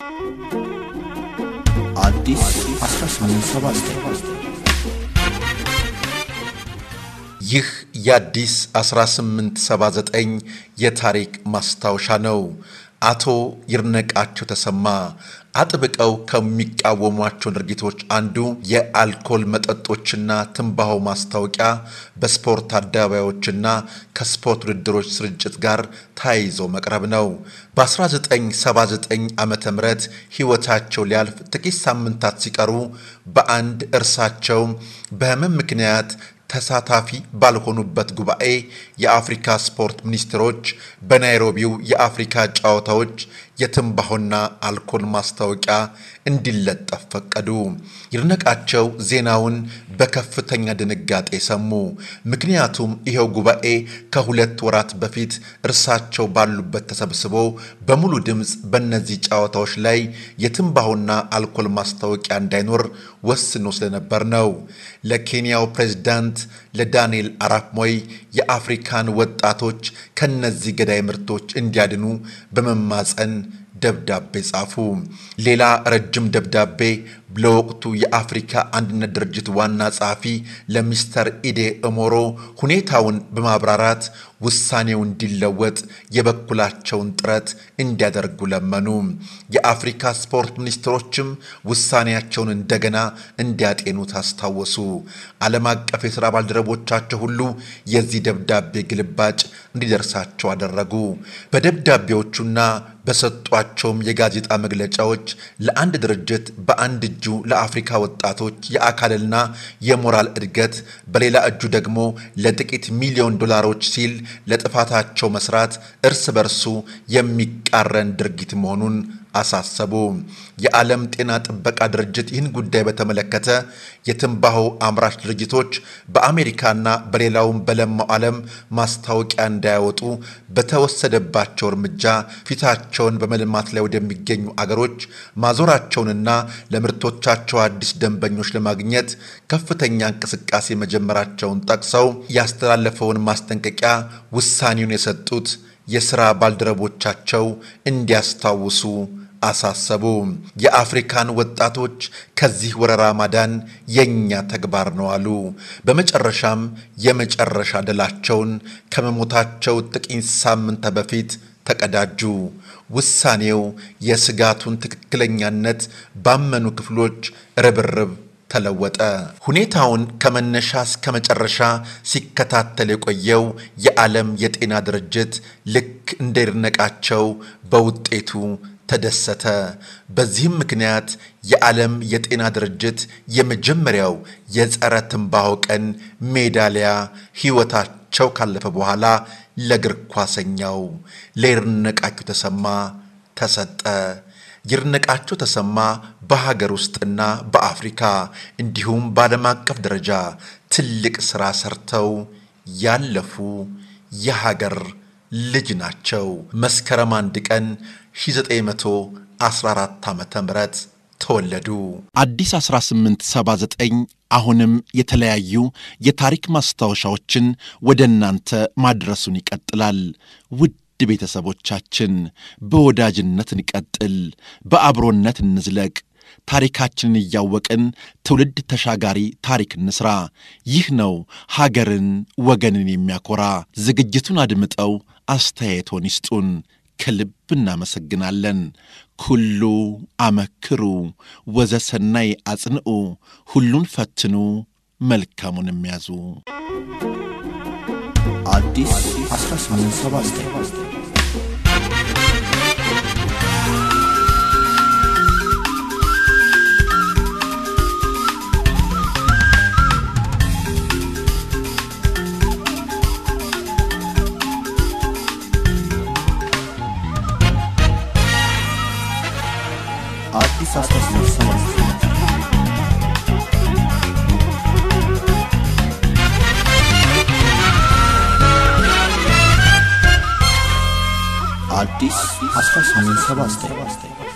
አዲስ 1879 ይህ የአዲስ 1879 የታሪክ ማስታወሻ ነው። አቶ ይድነቃቸው ተሰማ አጥብቀው ከሚቃወሟቸው ድርጊቶች አንዱ የአልኮል መጠጦችና ትንባሆ ማስታወቂያ በስፖርት አደባባዮችና ከስፖርት ውድድሮች ስርጭት ጋር ተያይዞ መቅረብ ነው። በ1979 ዓ ም ሕይወታቸው ሊያልፍ ጥቂት ሳምንታት ሲቀሩ በአንድ እርሳቸው በሕመም ምክንያት ተሳታፊ ባልሆኑበት ጉባኤ የአፍሪካ ስፖርት ሚኒስትሮች በናይሮቢው የአፍሪካ ጨዋታዎች የትንባሆና አልኮል ማስታወቂያ እንዲለጠፍ ፈቀዱ። ይድነቃቸው ዜናውን በከፍተኛ ድንጋጤ ሰሙ። ምክንያቱም ይኸው ጉባኤ ከሁለት ወራት በፊት እርሳቸው ባሉበት ተሰብስቦ በሙሉ ድምፅ በእነዚህ ጨዋታዎች ላይ የትንባሆና አልኮል ማስታወቂያ እንዳይኖር ወስኖ ስለነበር ነው። ለኬንያው ፕሬዝዳንት ለዳንኤል አራፕ ሞይ የአፍሪካን ወጣቶች ከነዚህ ገዳይ ምርቶች እንዲያድኑ በመማፀን ደብዳቤ ጻፉ። ሌላ ረጅም ደብዳቤ ለወቅቱ የአፍሪካ አንድነት ድርጅት ዋና ጸሐፊ ለሚስተር ኢዴ እሞሮ ሁኔታውን በማብራራት ውሳኔው እንዲለወጥ የበኩላቸውን ጥረት እንዲያደርጉ ለመኑ። የአፍሪካ ስፖርት ሚኒስትሮችም ውሳኔያቸውን እንደገና እንዲያጤኑት አስታወሱ። ዓለም አቀፍ የሥራ ባልደረቦቻቸው ሁሉ የዚህ ደብዳቤ ግልባጭ እንዲደርሳቸው አደረጉ። በደብዳቤዎቹና በሰጧቸውም የጋዜጣ መግለጫዎች ለአንድ ድርጅት በአንድ እጁ ለአፍሪካ ወጣቶች የአካልና የሞራል እድገት በሌላ እጁ ደግሞ ለጥቂት ሚሊዮን ዶላሮች ሲል ለጥፋታቸው መስራት እርስ በርሱ የሚቃረን ድርጊት መሆኑን አሳሰቡ። የዓለም ጤና ጥበቃ ድርጅት ይህን ጉዳይ በተመለከተ የትንባሆ አምራች ድርጅቶች በአሜሪካና በሌላውም በለማው ዓለም ማስታወቂያ እንዳያወጡ በተወሰደባቸው እርምጃ ፊታቸውን በመልማት ላይ ወደሚገኙ አገሮች ማዞራቸውንና ለምርቶቻቸው አዲስ ደንበኞች ለማግኘት ከፍተኛ እንቅስቃሴ መጀመራቸውን ጠቅሰው ያስተላለፈውን ማስጠንቀቂያ ውሳኔውን የሰጡት የሥራ ባልደረቦቻቸው እንዲያስታውሱ አሳሰቡ። የአፍሪካን ወጣቶች ከዚህ ወረራ ማዳን የእኛ ተግባር ነው አሉ። በመጨረሻም የመጨረሻ ድላቸውን ከመሞታቸው ጥቂት ሳምንት በፊት ተቀዳጁ። ውሳኔው የስጋቱን ትክክለኛነት ባመኑ ክፍሎች ርብርብ ተለወጠ። ሁኔታውን ከመነሻ እስከ መጨረሻ ሲከታተል የቆየው የዓለም የጤና ድርጅት ልክ እንደ ይድነቃቸው በውጤቱ ተደሰተ። በዚህም ምክንያት የዓለም የጤና ድርጅት የመጀመሪያው የጸረ ትንባሆ ቀን ሜዳሊያ ሕይወታቸው ካለፈ በኋላ ለእግር ኳሰኛው ለይድነቃቸው ተሰማ ተሰጠ። ይድነቃቸው ተሰማ በሀገር ውስጥና በአፍሪካ እንዲሁም በዓለም አቀፍ ደረጃ ትልቅ ሥራ ሰርተው ያለፉ የሀገር ልጅ ናቸው። መስከረም አንድ ቀን 1914 ዓ ም ተወለዱ። አዲስ 1879 አሁንም የተለያዩ የታሪክ ማስታወሻዎችን ወደ እናንተ ማድረሱን ይቀጥላል። ውድ ቤተሰቦቻችን በወዳጅነት እንቀጥል፣ በአብሮነት እንዝለቅ። ታሪካችንን እያወቅን ትውልድ ተሻጋሪ ታሪክ እንስራ። ይህ ነው ሀገርን ወገንን የሚያኮራ። ዝግጅቱን አድምጠው አስተያየቶን ይስጡን። ከልብ እናመሰግናለን። ኩሉ አመክሩ ወዘሰናይ አጽንዑ፣ ሁሉን ፈትኑ መልካሙን የሚያዙ አዲስ 1879 አዲስ 1879 አዲስ 1879